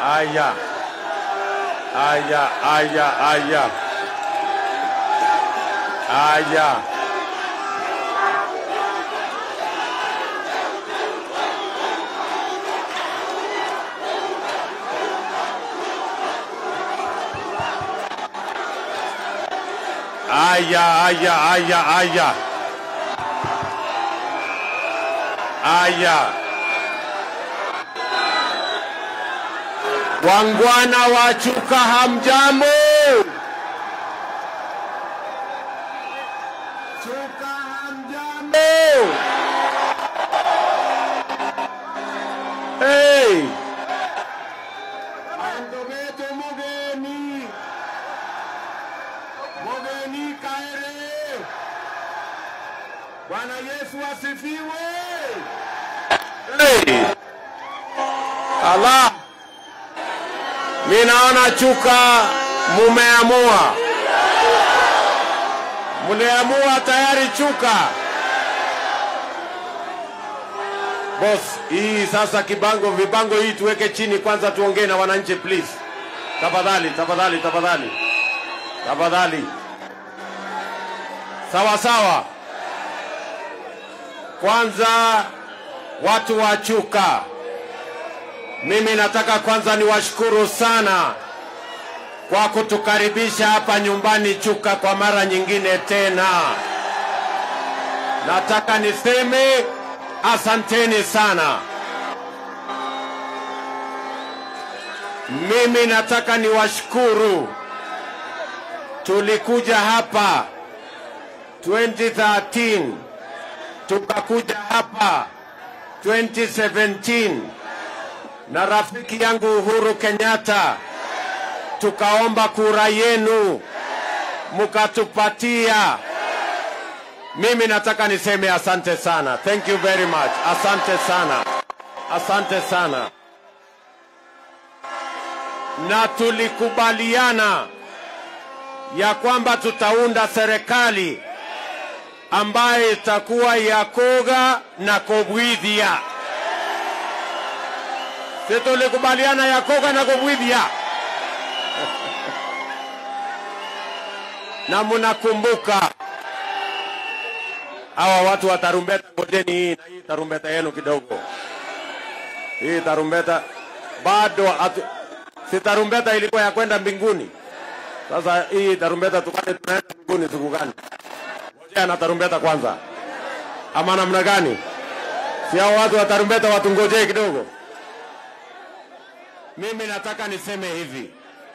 Aya, aya, aya, aya, aya. Aya, aya, aya, aya. Aya. Wangwana wa Chuka hamjambo? Chuka hamjambo? Hey! Andometo mugeni. Mugeni kaere. Bwana Yesu asifiwe. Hey! Allah. Mi naona Chuka mumeamua, mliamua tayari Chuka. Boss, hii sasa kibango vibango hii tuweke chini kwanza, tuongee na wananchi please. Tafadhali, tafadhali, tafadhali, tafadhali. Sawa sawa. Kwanza watu wa Chuka, mimi nataka kwanza niwashukuru sana kwa kutukaribisha hapa nyumbani Chuka kwa mara nyingine tena. Nataka niseme asanteni sana. Mimi nataka niwashukuru. Tulikuja hapa 2013 tukakuja hapa 2017 na rafiki yangu Uhuru Kenyatta, tukaomba kura yenu mukatupatia. Mimi nataka niseme asante sana, thank you very much, asante sana, asante sana. Na tulikubaliana ya kwamba tutaunda serikali ambayo itakuwa ya koga na kobwidhia. Si tulikubaliana ya koga na kobwidhia? na mnakumbuka hawa watu wa tarumbeta, ngojeni hii na hii tarumbeta yenu kidogo. Hii tarumbeta bado atu, si tarumbeta ilikuwa ya kwenda mbinguni. Sasa hii tarumbeta tukane tunaenda mbinguni siku gani? Ngojea na tarumbeta kwanza, ama namna gani? Si hao watu wa tarumbeta watungojee kidogo. Mimi nataka niseme hivi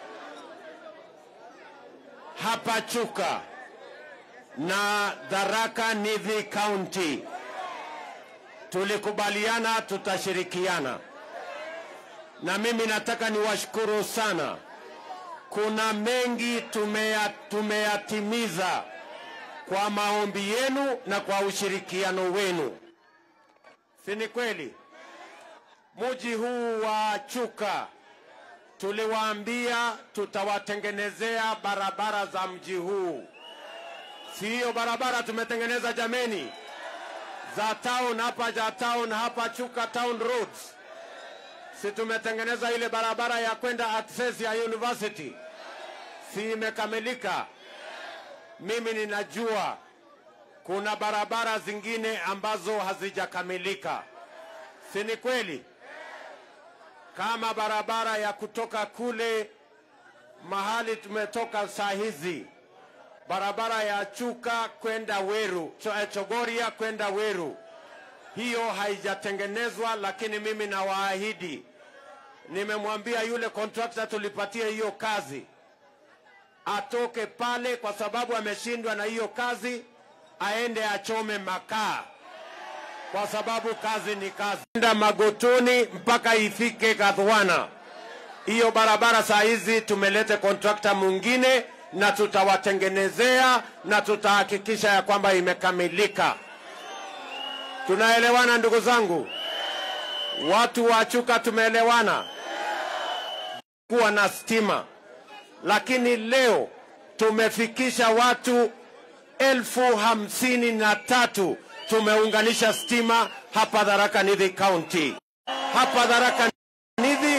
hapa Chuka na Tharaka Nithi County tulikubaliana tutashirikiana, na mimi nataka niwashukuru sana. Kuna mengi tumeya, tumeyatimiza kwa maombi yenu na kwa ushirikiano wenu, si ni kweli? Mji huu wa Chuka tuliwaambia tutawatengenezea barabara za mji huu. Si hiyo barabara tumetengeneza jameni, za town hapa, za town hapa Chuka Town Roads, si tumetengeneza ile barabara ya kwenda access ya university, si imekamilika? Mimi ninajua kuna barabara zingine ambazo hazijakamilika, si ni kweli? kama barabara ya kutoka kule mahali tumetoka saa hizi, barabara ya Chuka kwenda Weru, Cho- eh, Chogoria kwenda Weru, hiyo haijatengenezwa, lakini mimi nawaahidi, nimemwambia yule kontrakta tulipatia hiyo kazi atoke pale, kwa sababu ameshindwa na hiyo kazi, aende achome makaa kwa sababu kazi ni kazi. Enda Magotoni mpaka ifike Kadhwana. Hiyo barabara saa hizi tumeleta kontrakta mwingine na tutawatengenezea na tutahakikisha ya kwamba imekamilika. Tunaelewana ndugu zangu? Watu wa Chuka tumeelewana kuwa na stima, lakini leo tumefikisha watu elfu hamsini na tatu tumeunganisha stima hapa Tharaka Nithi County, hapa Tharaka Nithi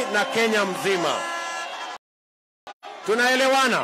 na Kenya mzima. Tunaelewana?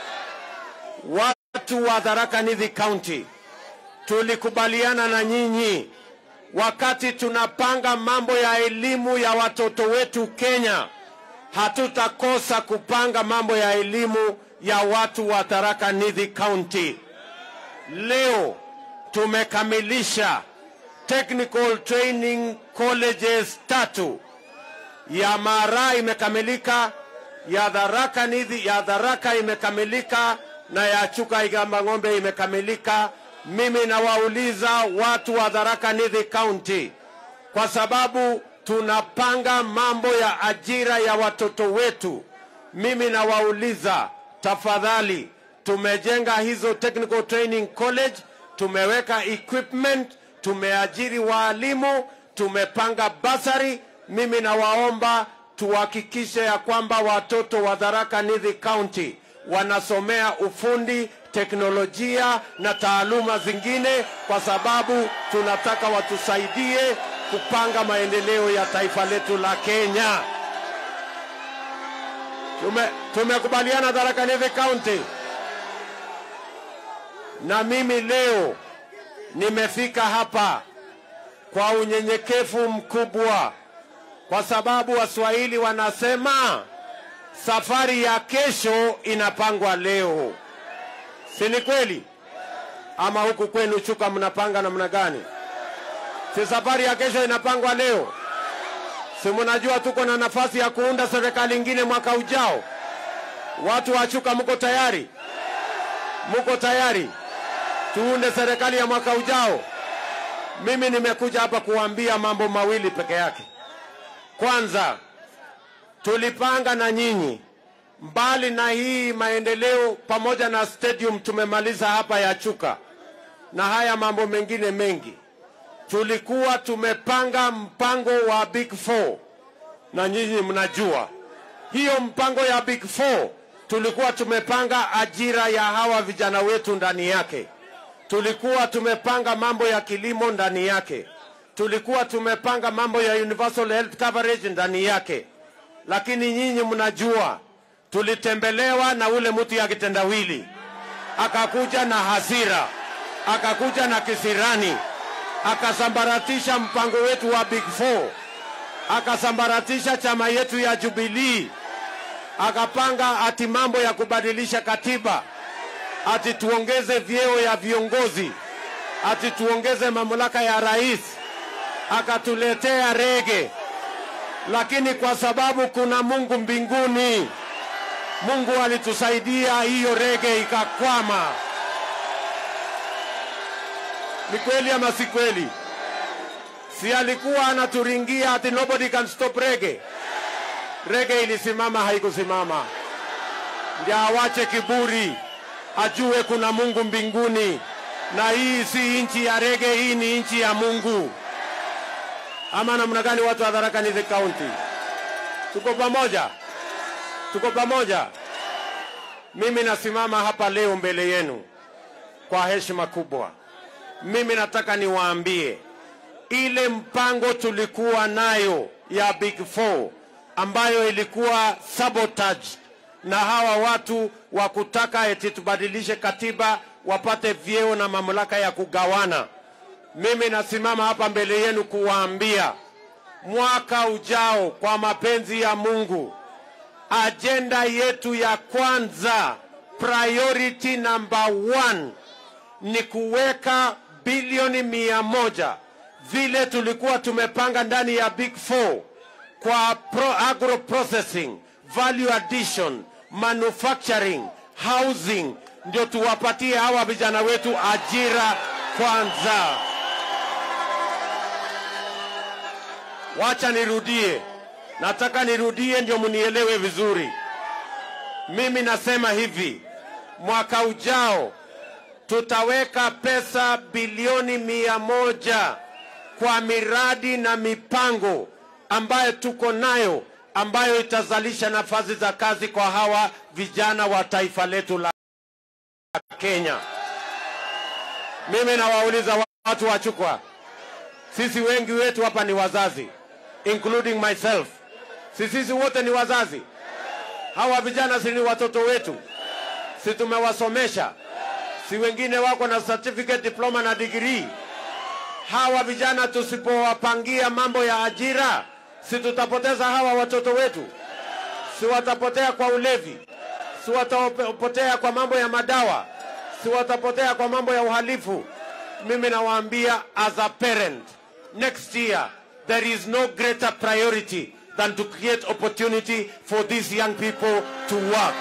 Watu wa Tharaka Nithi County, tulikubaliana na nyinyi wakati tunapanga mambo ya elimu ya watoto wetu Kenya, hatutakosa kupanga mambo ya elimu ya watu wa Tharaka Nithi County. Leo tumekamilisha technical training colleges tatu ya Mara imekamilika, ya Tharaka Nithi, ya Tharaka imekamilika na ya Chuka Igamba Ng'ombe imekamilika. Mimi nawauliza watu wa Tharaka Nithi County, kwa sababu tunapanga mambo ya ajira ya watoto wetu. Mimi nawauliza tafadhali, tumejenga hizo technical training college, tumeweka equipment, tumeajiri waalimu, tumepanga basari. Mimi nawaomba tuhakikishe ya kwamba watoto wa Tharaka Nithi County wanasomea ufundi, teknolojia na taaluma zingine, kwa sababu tunataka watusaidie kupanga maendeleo ya taifa letu la Kenya. Tume, tumekubaliana Tharaka Nithi County, na mimi leo nimefika hapa kwa unyenyekevu mkubwa, kwa sababu Waswahili wanasema safari ya kesho inapangwa leo, si ni kweli? Ama huku kwenu Chuka mnapanga namna gani? Si safari ya kesho inapangwa leo? Si mnajua tuko na nafasi ya kuunda serikali ingine mwaka ujao? Watu wa Chuka, mko tayari? Mko tayari tuunde serikali ya mwaka ujao? Mimi nimekuja hapa kuambia mambo mawili peke yake. Kwanza, tulipanga na nyinyi, mbali na hii maendeleo pamoja na stadium tumemaliza hapa ya Chuka na haya mambo mengine mengi, tulikuwa tumepanga mpango wa Big Four, na nyinyi mnajua hiyo mpango ya Big Four. Tulikuwa tumepanga ajira ya hawa vijana wetu ndani yake, tulikuwa tumepanga mambo ya kilimo ndani yake, tulikuwa tumepanga mambo ya universal health coverage ndani yake lakini nyinyi mnajua tulitembelewa na ule mtu ya kitendawili, akakuja na hasira, akakuja na kisirani, akasambaratisha mpango wetu wa Big Four, akasambaratisha chama yetu ya Jubilee, akapanga ati mambo ya kubadilisha katiba, ati tuongeze vyeo ya viongozi, ati tuongeze mamlaka ya rais, akatuletea rege lakini kwa sababu kuna Mungu mbinguni, Mungu alitusaidia, hiyo rege ikakwama. Ni kweli ama si kweli? Si alikuwa anaturingia ati nobody can stop rege? Rege ilisimama, haikusimama. Ndio awache kiburi, ajue kuna Mungu mbinguni, na hii si nchi ya rege, hii ni nchi ya Mungu ama namna gani? Watu wa Tharaka Nithi County, tuko pamoja, tuko pamoja. Mimi nasimama hapa leo mbele yenu kwa heshima kubwa. Mimi nataka niwaambie ile mpango tulikuwa nayo ya Big Four ambayo ilikuwa sabotage na hawa watu wa kutaka eti tubadilishe katiba wapate vyeo na mamlaka ya kugawana mimi nasimama hapa mbele yenu kuwaambia mwaka ujao, kwa mapenzi ya Mungu, ajenda yetu ya kwanza, priority number one, ni kuweka bilioni mia moja vile tulikuwa tumepanga ndani ya Big Four kwa pro agro processing, value addition, manufacturing, housing, ndio tuwapatie hawa vijana wetu ajira kwanza. Wacha nirudie, nataka nirudie ndio mnielewe vizuri. Mimi nasema hivi, mwaka ujao tutaweka pesa bilioni mia moja kwa miradi na mipango ambayo tuko nayo ambayo itazalisha nafasi za kazi kwa hawa vijana wa taifa letu la Kenya. Mimi nawauliza watu wa Chukwa, sisi wengi wetu hapa ni wazazi including myself. Si sisi wote ni wazazi? Hawa vijana si ni watoto wetu? Si tumewasomesha? Si wengine wako na certificate, diploma na degree? Hawa vijana tusipowapangia mambo ya ajira, si tutapoteza hawa watoto wetu? Si watapotea kwa ulevi? Si watapotea kwa mambo ya madawa? Si watapotea kwa mambo ya uhalifu? Mimi nawaambia as a parent, next year there is no greater priority than to create opportunity for these young people to work.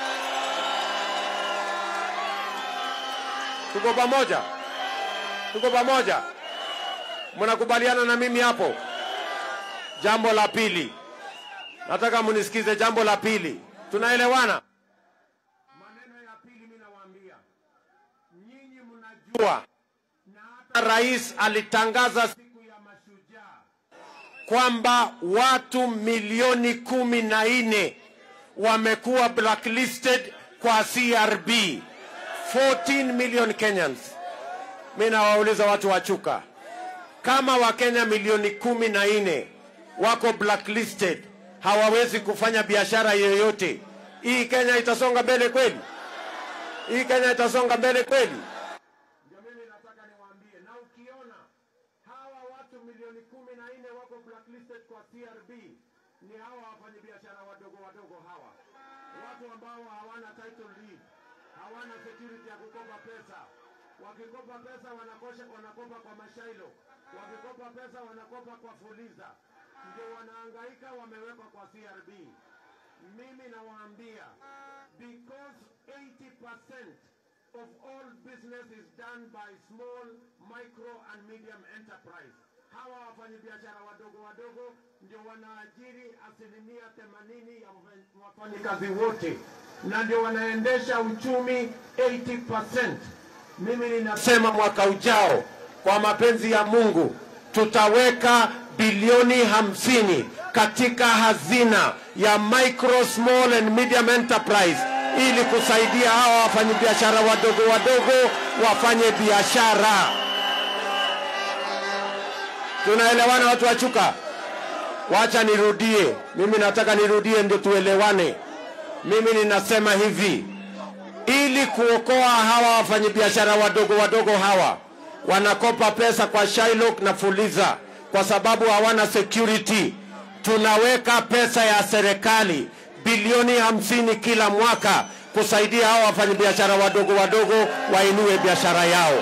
Tuko pamoja? Tuko pamoja? Mnakubaliana na mimi hapo? Jambo la pili, nataka munisikize. Jambo la pili, tunaelewana? Maneno ya pili mimi nawaambia nyinyi, mnajua na hata rais alitangaza siku ya mashujaa kwamba watu milioni kumi na nne wamekuwa blacklisted kwa CRB, 14 million Kenyans. Mimi nawauliza watu wa Chuka, kama Wakenya milioni kumi na nne wako blacklisted, hawawezi kufanya biashara yoyote, hii Kenya itasonga mbele kweli? Hii Kenya itasonga mbele kweli? Ndio mimi nataka niwaambie, na ukiona hawa watu milioni kumi na nne wako blacklisted kwa CRB, ni hawa wafanyabiashara wadogo wadogo hawa, watu ambao hawana title deed, hawana security ya kukopa pesa. Wakikopa pesa wanakosha, wanakopa kwa mashailo, wakikopa pesa wanakopa kwa fuliza, ndio wanahangaika, wamewekwa kwa CRB. Mimi nawaambia because 80% of all business is done by small, micro and medium enterprise. Hawa wafanyabiashara wadogo wadogo ndio wanaajiri asilimia themanini ya wafanyikazi wote na ndio wanaendesha uchumi 80%. Mimi ninasema mwaka ujao, kwa mapenzi ya Mungu, tutaweka bilioni hamsini katika hazina ya micro, small and medium enterprise ili kusaidia hawa wafanyabiashara wadogo wadogo wafanye biashara. Tunaelewana watu wa Chuka? Wacha nirudie, mimi nataka nirudie ndio tuelewane. Mimi ninasema hivi, ili kuokoa hawa wafanyabiashara wadogo wadogo hawa wanakopa pesa kwa Shylock na Fuliza kwa sababu hawana security, tunaweka pesa ya serikali bilioni hamsini kila mwaka kusaidia hawa wafanyabiashara wadogo wadogo wainue biashara yao.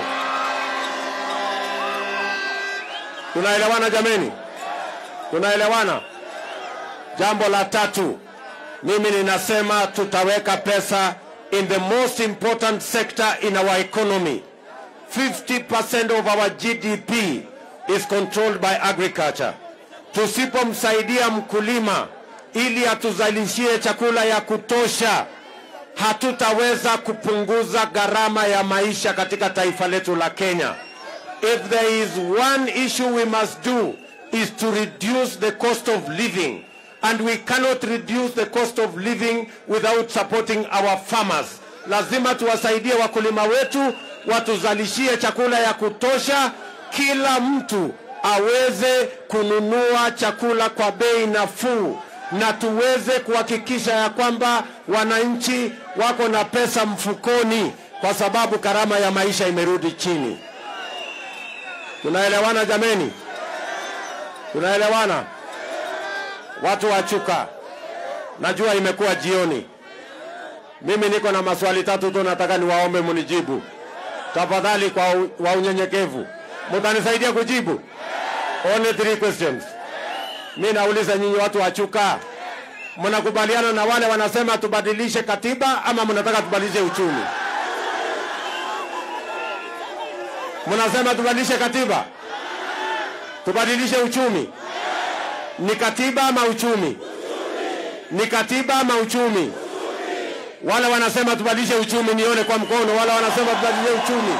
Tunaelewana jameni? Tunaelewana? Jambo la tatu, mimi ninasema tutaweka pesa in the most important sector in our economy. 50% of our GDP is controlled by agriculture. Tusipomsaidia mkulima ili atuzalishie chakula ya kutosha, hatutaweza kupunguza gharama ya maisha katika taifa letu la Kenya. If there is one issue we must do is to reduce the cost of living and we cannot reduce the cost of living without supporting our farmers. Lazima tuwasaidie wakulima wetu watuzalishie chakula ya kutosha, kila mtu aweze kununua chakula kwa bei nafuu na tuweze kuhakikisha ya kwamba wananchi wako na pesa mfukoni, kwa sababu gharama ya maisha imerudi chini. Tunaelewana jameni? Tunaelewana watu wa Chuka? Najua imekuwa jioni, mimi niko na maswali tatu tu, nataka niwaombe munijibu tafadhali, kwa u- wa unyenyekevu. Mutanisaidia kujibu only three questions. Mi nauliza nyinyi watu wa Chuka, mnakubaliana na wale wanasema tubadilishe katiba ama mnataka tubadilishe uchumi? Mnasema tubadilishe katiba, tubadilishe uchumi? Ni katiba ama uchumi? Ni katiba ama uchumi? Wale wanasema tubadilishe uchumi, nione kwa mkono. Wale wanasema tubadilishe uchumi,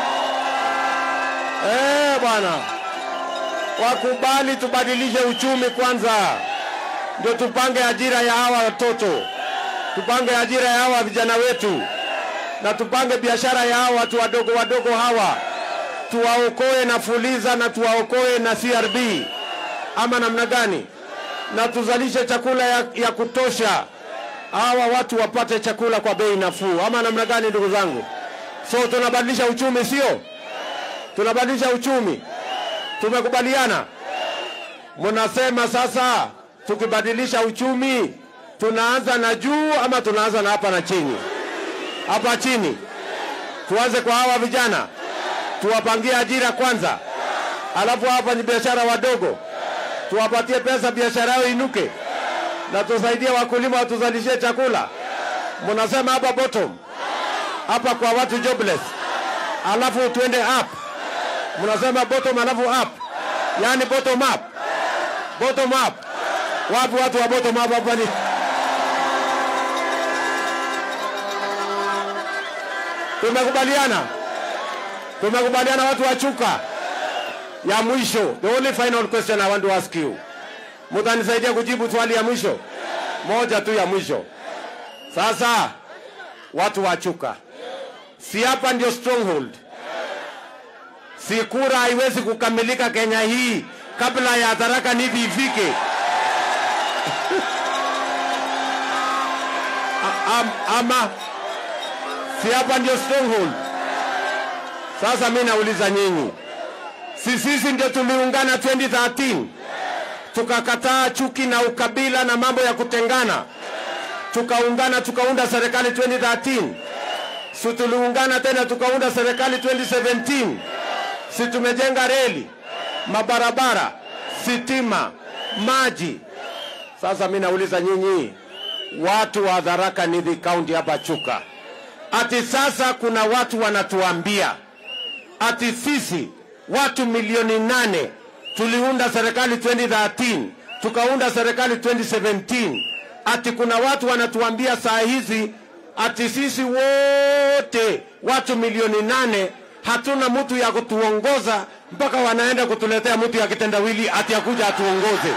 eh bwana, wakubali tubadilishe uchumi kwanza, ndio tupange ajira ya hawa watoto, tupange ajira ya hawa vijana wetu, na tupange biashara ya hawa watu wadogo wadogo hawa, tuwaokoe na Fuliza na tuwaokoe na CRB, ama namna gani? na tuzalishe chakula ya, ya kutosha, hawa watu wapate chakula kwa bei nafuu, ama namna gani, ndugu zangu? So tunabadilisha uchumi, sio? Tunabadilisha uchumi, tumekubaliana. Mnasema sasa tukibadilisha uchumi tunaanza na juu ama tunaanza na hapa na chini? Hapa chini, tuanze kwa hawa vijana, tuwapangie ajira kwanza, alafu hawa wafanyabiashara wadogo tuwapatie pesa, biashara yao inuke, na tusaidie wakulima watuzalishie chakula. Mnasema hapa bottom, hapa kwa watu jobless, alafu tuende up. Mnasema bottom alafu up, yani bottom up, bottom up. Wapi watu wa bottom up hapa ni Tumekubaliana, tumekubaliana watu wa Chuka. Ya mwisho, the only final question I want to ask you, mutanisaidia kujibu swali ya mwisho moja tu ya mwisho. Sasa watu wa Chuka, si hapa ndio stronghold? Si kura haiwezi kukamilika Kenya hii kabla ya Tharaka Nithi ifike? A- am, ama si hapa ndio stronghold? Sasa mi nauliza nyinyi, si sisi ndio tuliungana 2013 tukakataa chuki na ukabila na mambo ya kutengana, tukaungana tukaunda serikali 2013. Si tuliungana tena tukaunda serikali 2017. Si tumejenga reli, mabarabara, sitima, maji. Sasa mi nauliza nyinyi, watu wa Tharaka Nithi County hapa Chuka, ati sasa kuna watu wanatuambia ati sisi watu milioni nane tuliunda serikali 2013 tukaunda serikali 2017 ati kuna watu wanatuambia saa hizi ati sisi wote watu milioni nane hatuna mtu ya kutuongoza mpaka wanaenda kutuletea mtu ya kitendawili ati akuja atuongoze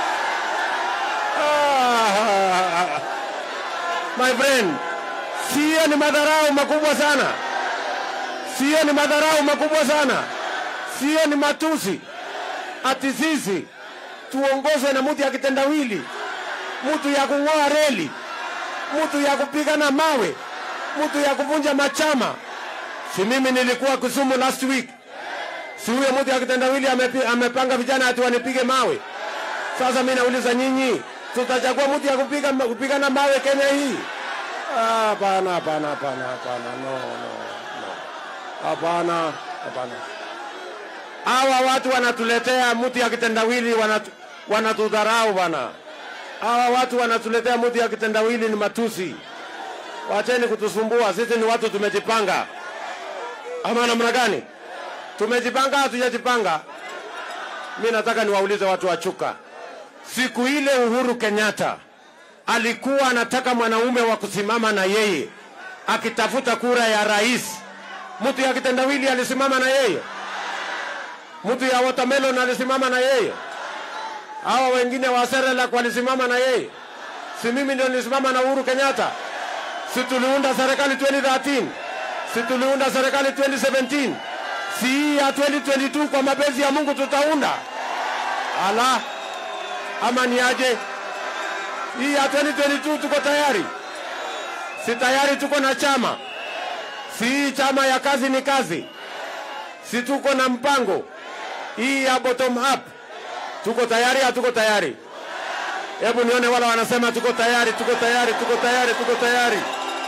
ah, my friend sio ni madharau makubwa sana sio ni madharau makubwa sana, sio ni matusi. Ati sisi tuongozwe na mtu ya kitendawili, mtu ya kung'oa reli, mtu ya kupigana mawe, mtu ya kuvunja machama. Si mimi nilikuwa Kisumu last week, si huyo mtu ya kitendawili amepi, amepanga vijana ati wanipige mawe. Sasa mimi nauliza nyinyi, tutachagua mtu ya kupiga, kupigana mawe Kenya hii? Ah, Hapana, hapana, hapana, hapana, no, no, no. Hapana, hapana. Hawa watu wanatuletea mtu ya kitendawili, wanatu, wanatudharau bana. Hawa watu wanatuletea mtu ya kitendawili, ni matusi. Wacheni kutusumbua, sisi ni watu tumejipanga. Ama namna gani? Tumejipanga, hatujajipanga? Mi nataka niwaulize watu wa Chuka, siku ile Uhuru Kenyatta alikuwa anataka mwanaume wa kusimama na yeye akitafuta kura ya rais mtu ya kitendawili alisimama na yeye, mtu ya watermelon alisimama na yeye, hawa wengine wa Serelak walisimama na yeye. Si mimi ndio nilisimama na Uhuru Kenyatta? Si tuliunda serikali 2013? Si tuliunda serikali 2017? Si hii ya 2022 kwa mapenzi ya Mungu tutaunda? Ala, ama ni aje? Hii ya 2022 tuko tayari? Si tayari tuko na chama si chama ya kazi ni kazi, si tuko na mpango hii ya bottom up. Tuko tayari? Hatuko tayari? Hebu nione wala wanasema tuko tayari, tuko tayari, tuko tayari, tuko tayari.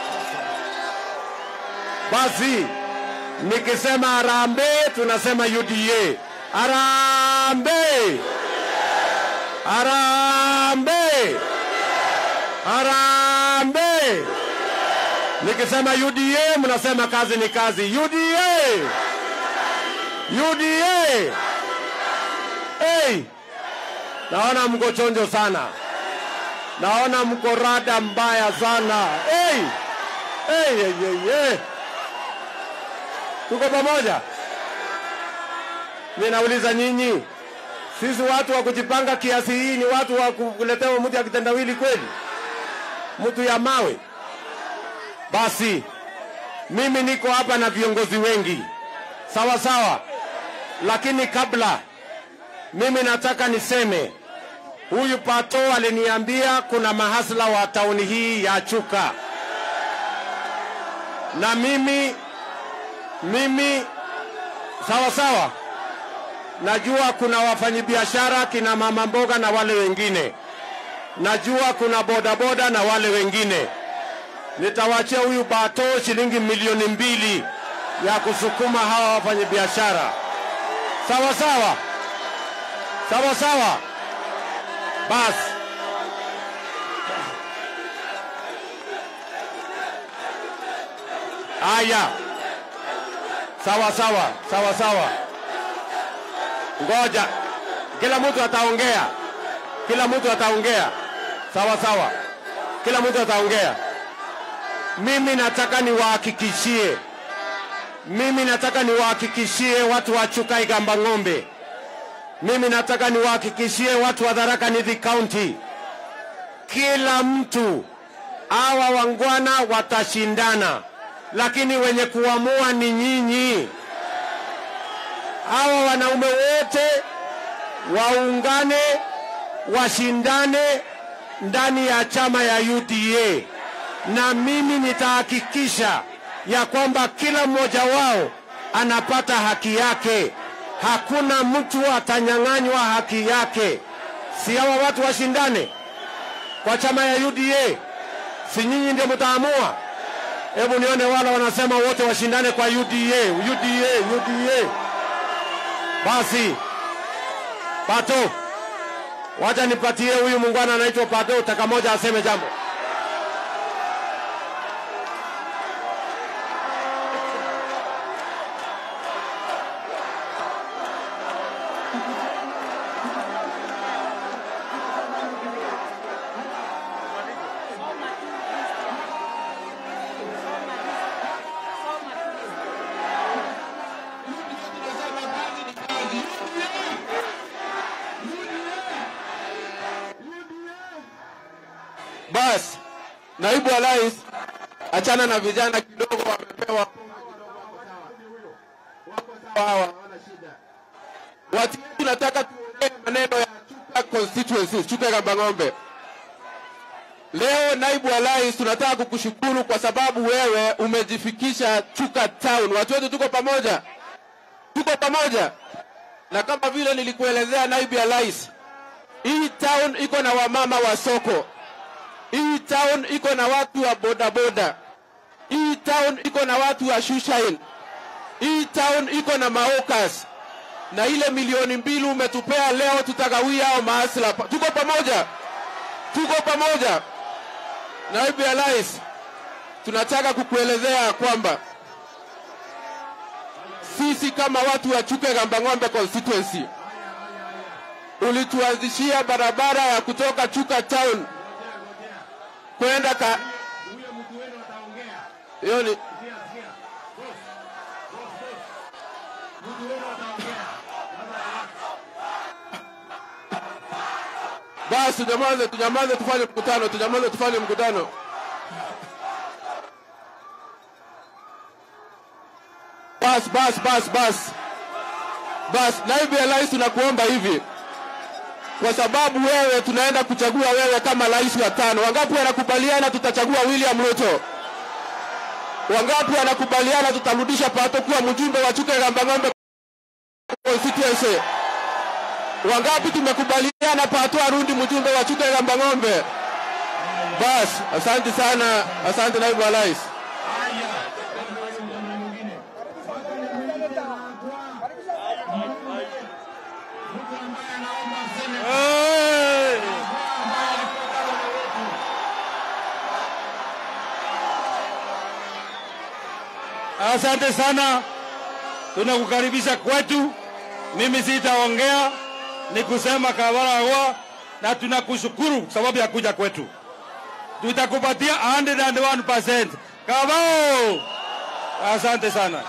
Basi nikisema harambee, tunasema UDA. Harambee, harambee, harambee. Nikisema UDA mnasema kazi ni kazi. UDA, UDA. Hey, naona mko chonjo sana, naona mko rada mbaya sana. Hey, hey, hey, hey, hey. Tuko pamoja. Mimi nauliza nyinyi, sisi watu wa kujipanga kiasi hii ni watu wa kuletewa mtu ya kitendawili kweli, mtu ya mawe? Basi mimi niko hapa na viongozi wengi sawa sawa, lakini kabla mimi nataka niseme Huyu Pato aliniambia kuna mahasla wa tauni hii ya Chuka, na mimi mimi sawa sawa, najua kuna wafanyabiashara kina mama mboga na wale wengine, najua kuna bodaboda na wale wengine. Nitawachia huyu Pato shilingi milioni mbili ya kusukuma hawa wafanyabiashara. Sawa sawa, sawa sawa. Basi haya, sawa sawa, sawa sawa. Ngoja, kila mtu ataongea, kila mtu ataongea. Sawa sawa, kila mtu ataongea. Mimi nataka niwahakikishie, mimi nataka niwahakikishie watu wa Chuka Igamba Ng'ombe mimi nataka niwahakikishie watu wa Tharaka Nithi County, kila mtu hawa wangwana watashindana, lakini wenye kuamua ni nyinyi. Hawa wanaume wote waungane, washindane ndani ya chama ya UDA, na mimi nitahakikisha ya kwamba kila mmoja wao anapata haki yake hakuna mtu atanyang'anywa haki yake. Si hawa watu washindane kwa chama ya UDA? Si nyinyi ndio mtaamua? Hebu nione wale wanasema wote washindane kwa UDA, UDA, UDA. Basi Pato, wacha nipatie huyu muungwana anaitwa Pato, taka moja aseme jambo. Basi naibu wa rais, achana na vijana kidogo, wamepewa hawa hawana shida. Watu wetu nataka tuongee maneno ya Chuka constituencies, Chuka Igamba Ng'ombe. Leo naibu wa rais, tunataka kukushukuru kwa sababu wewe umejifikisha Chuka town. Watu wetu tuko pamoja, tuko pamoja, na kama vile nilikuelezea naibu ya rais, hii town iko na wamama wa soko hii town iko na watu wa bodaboda. Hii town iko na watu wa shushain. Hii town iko na maokas, na ile milioni mbili umetupea leo, tutagawia hao maasla. Tuko pamoja, tuko pamoja. Naibu ya rais, tunataka kukuelezea kwamba sisi kama watu wa Chuka Igamba Ng'ombe constituency ulituanzishia barabara ya kutoka Chuka town kwenda ka hiyo ni basi, tunyamaze, tunyamaze, tufanye mkutano, tunyamaze, tufanye mkutano. Bas, bas, bas, bas, bas. Naibu ya rais, tunakuomba hivi kwa sababu wewe tunaenda kuchagua wewe kama rais wa tano. Wangapi wanakubaliana tutachagua William Ruto? Wangapi wanakubaliana tutarudisha Pato kuwa mjumbe wa Chuka Igamba Ng'ombe constituency? Wangapi tumekubaliana Pato arundi mjumbe wa Chuka Igamba Ng'ombe? Bas, asante sana, asante naibu wa rais. Asante sana, tunakukaribisha kwetu. Mimi sitaongea, ni kusema kabaragwa, na tunakushukuru sababu ya kuja kwetu. Tutakupatia 101%. Kabao, asante sana.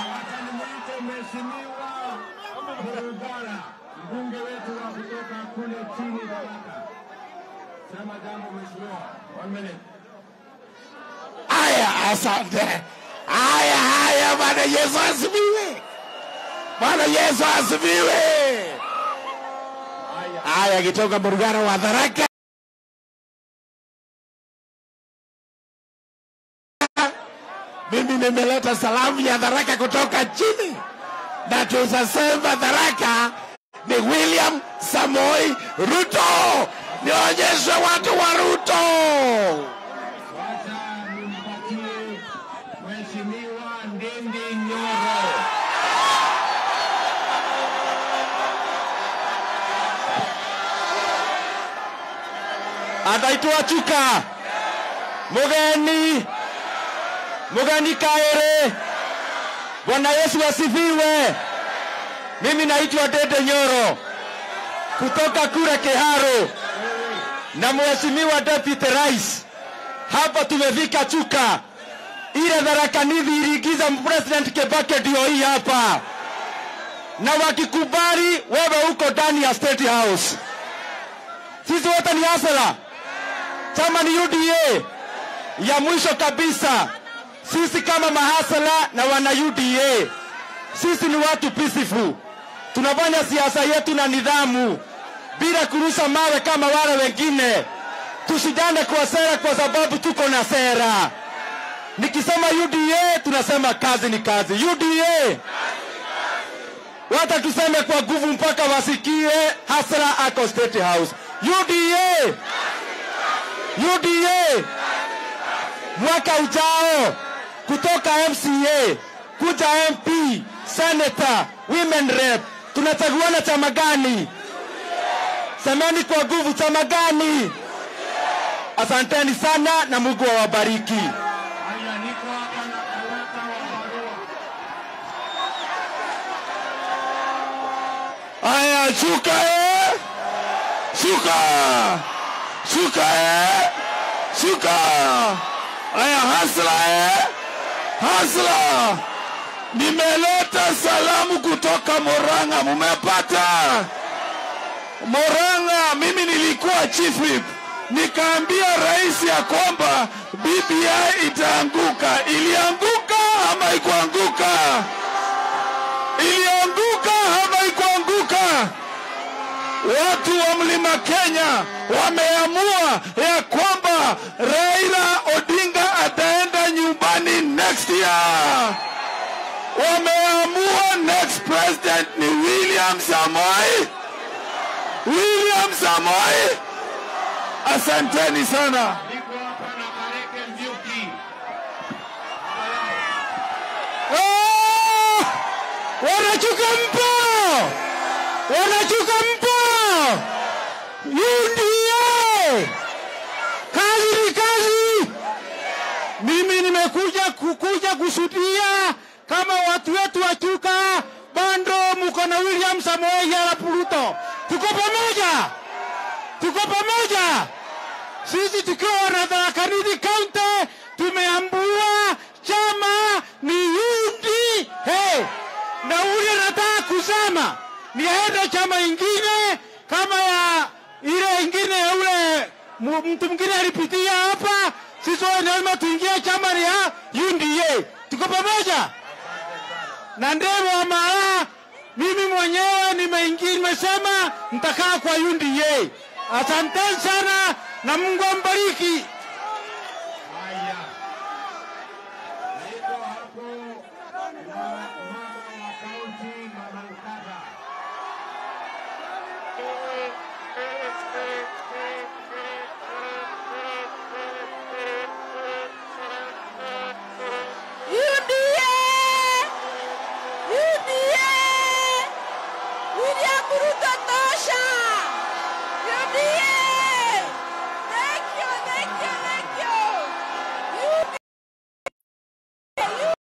mbunge wetu wa kutoka kule chini Tharaka. Sema jambo mheshimiwa. One minute. Haya, asante. Haya, haya, Bwana Yesu asifiwe. Bwana Yesu asifiwe. Haya, kitoka Burugara wa Tharaka. Mimi nimeleta salamu ya Tharaka kutoka chini, na tutasema Tharaka ni William Samoi Ruto. Nionyeshe watu wa Ruto. Wacha nimpatie Mheshimiwa Ndindi Nyoro. ataitwa Chuka mugeni mugeni Kaere. Bwana Yesu asifiwe. Mimi naitwa Dede Nyoro kutoka kule Kiharo na Mheshimiwa Deputy Rais. Hapa tumefika Chuka, ile Tharaka Nithi iliingiza President Kibaki ndio hii hapa, na wakikubali wewe uko ndani ya State House. Sisi wote ni hasala, chama ni UDA. Ya mwisho kabisa, sisi kama mahasala na wana UDA, sisi ni watu peaceful, tunafanya siasa yetu na nidhamu bila kurusha mawe kama wale wengine. Tushindane kwa sera, kwa sababu tuko na sera. Nikisema UDA tunasema kazi ni kazi. UDA wata tuseme kwa nguvu mpaka wasikie hasara ako State House. UDA UDA mwaka ujao kutoka MCA kuja MP, Senator, Women Rep, tunachaguana chama gani? Semeni kwa nguvu, chama gani? Asanteni sana na Mungu awabariki. Haya, niko hapa na karata wa barua. Haya, shuka eh! Shuka! Shuka eh! Shuka! Haya, hasla eh! Hasla! Nimeleta salamu kutoka Moranga, mumepata? Moranga, mimi nilikuwa chief whip, nikaambia rais ya kwamba BBI itaanguka. Ilianguka ama ikuanguka? Ilianguka ama ikuanguka? Watu wa mlima Kenya wameamua ya kwamba Raila Odinga ataenda nyumbani next year. Wameamua next president ni William Samoei. William Samoei. Asanteni sana. Niko hapa na Kareke Mbiuki. Oh! Wanachuka mpo! Wanachuka mpo! UDA! Kazi ni kazi! Mimi nimekuja kukuja kushuhudia kama watu wetu wa Chuka bando mko na William Samoei Arap Ruto. Tuko pamoja, tuko pamoja. Sisi tukiwa na Tharaka Nithi County tumeambua chama ni UDA, na ule nataka kusema ni aende chama ingine kama ya ile ingine ya ule mu- mtu mwingine alipitia hapa. Sisi wote lazima tuingie chama ni ya UDA. Tuko pamoja na ndemo wa mara mimi mwenyewe nimeingia, nimesema nitakaa kwa UDA. Asanteni sana na Mungu ambariki.